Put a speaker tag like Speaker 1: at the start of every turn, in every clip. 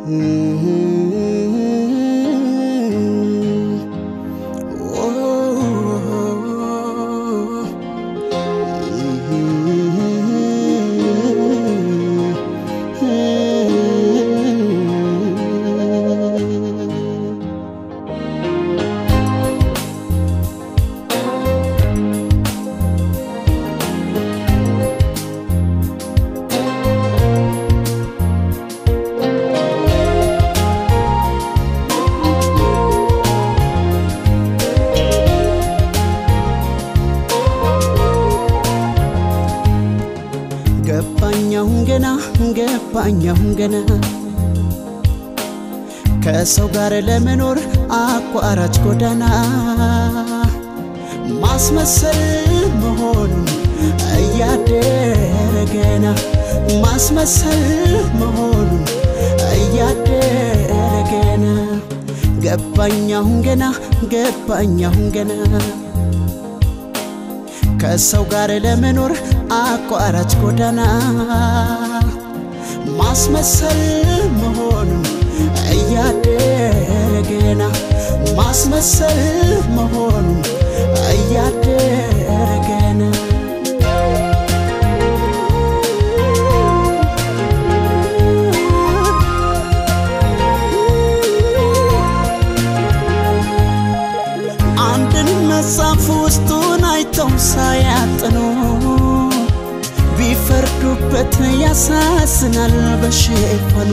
Speaker 1: ገባኛሁን ገና ገባኛሁን ገና ከሰው ጋር ለመኖር አቋራጭ ጎዳና ማስመሰል መሆኑን እያደረ ገና ማስመሰል መሆኑን እያደረ ገና ገባኛሁን ገና ገባኛሁን ገና ከሰው ጋር ለመኖር አቋራጭ ጎዳና ማስመሰል መሆኑን እያደረ ገና ማስመሰል መሆኑን እያደረ ገና አንድን መጽሐፍ ውስጡን አይተው ሳያጥኑ ቢፈርዱበት ያሳዝናል በሽፈኑ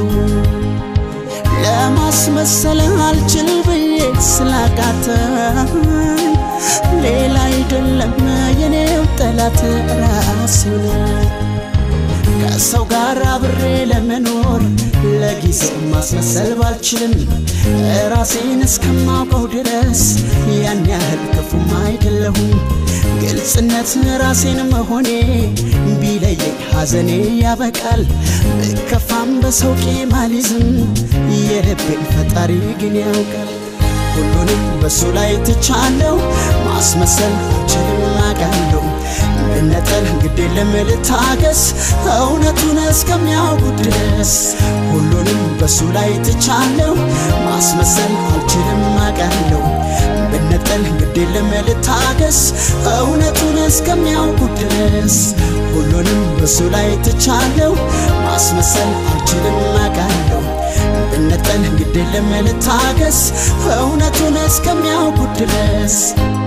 Speaker 1: ለማስመሰል አልችል ብዬ ስላቃተኝ ሌላ አይደለም የኔው ጠላት ራሴው ነኝ። ከሰው ጋር አብሬ ለመኖር ለጊዜው ማስመሰል ባልችልም ራሴን እስከማውቀው ድረስ ያን ያህል ክፉም አይደለሁም። ግልጽነት ራሴን መሆኔ ቢለየኝ ሐዘኔ ያበቃል። ብከፋም በሰው ቂም አልይዝም፣ የልቤን ፈጣሪ ግን ያውቃል። ሁሉንም በሱ ላይ ትቻለው፣ ማስመሰል አልችልም አውቃለሁ። መነጠል ግድ የለም ልታገስ፣ እውነቱን እስከሚያውቁ ድረስ ሁሉንም በሱ ላይ ትቻለው፣ ማስመሰል አልችልም አውቃለሁ። መነጠል ግድ የለም ልታገስ፣ እውነቱን እስከሚያውቁ ድረስ ሁሉንም በሱ ላይ ትቻለው፣ ማስመሰል አልችልም አውቃለሁ። ብነጠል ግድ የለም ልታገስ፣ እውነቱን እስከሚያውቁ ድረስ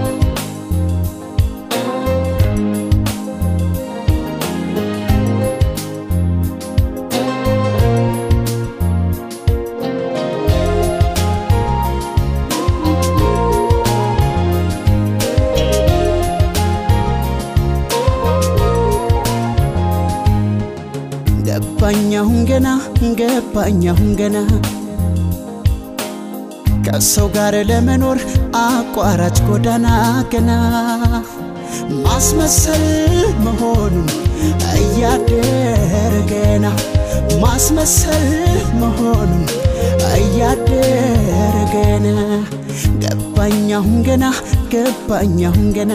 Speaker 1: ገባኛሁን ገና ገባኛሁን ገና ከሰው ጋር ለመኖር አቋራጭ ጎዳና ገና ማስመሰል መሆኑን እያደረ ገና ማስመሰል መሆኑን እያደረ ገና ገባኛሁን ገና ገባኛሁን ገና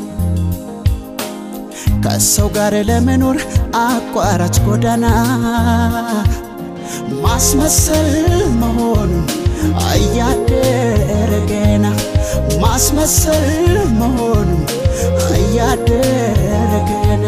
Speaker 1: ከሰው ጋር ለመኖር አቋራጭ ጎዳና ማስመሰል መሆኑን እያደረ ገና ማስመሰል መሆኑን እያደረ ገና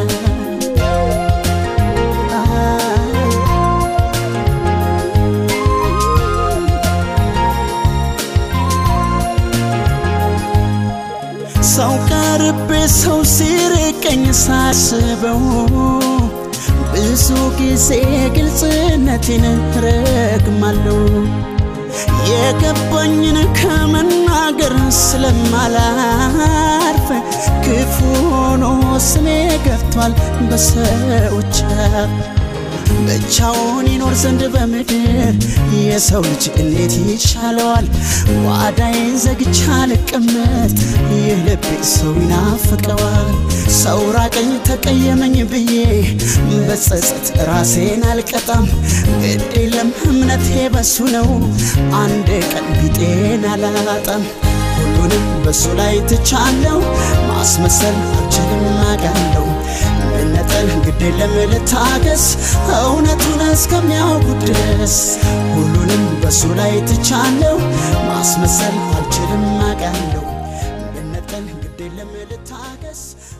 Speaker 1: ሰው ቀርቤ ሰው ሲርቀኝ ሳስበው ብዙ ጊዜ ግልጽነቴን ረግማለሁ። የገባኝን ከመናገር ስለማላርፍ ክፉ ሆኖ ስሜ ገብቷል በሰዎች አፍ። ብቻውን ይኖር ዘንድ በምድር የሰው ልጅ እንዴት ይቻለዋል? ጓዳዬን ዘግቻ ልቀመጥ፣ ይህ ልቤ ሰው ይናፍቀዋል። ሰው ራቀኝ ተቀየመኝ ብዬ በጸጸት ራሴን አልቀጣም። ግድ የለም እምነቴ በሱ ነው፣ አንድ ቀን ቢጤን አላጣም። ሁሉንም በሱ ላይ ትቻለው፣ ማስመሰል አልችልም አውቃለሁ። መነጠል ግድ የለም ልታገስ፣ እውነቱን እስከሚያውቁ ድረስ ሁሉንም በሱ ላይ ትቻለው ማስመሰል አልችልም አቃለው ብነጠል ግድ የለም ልታገስ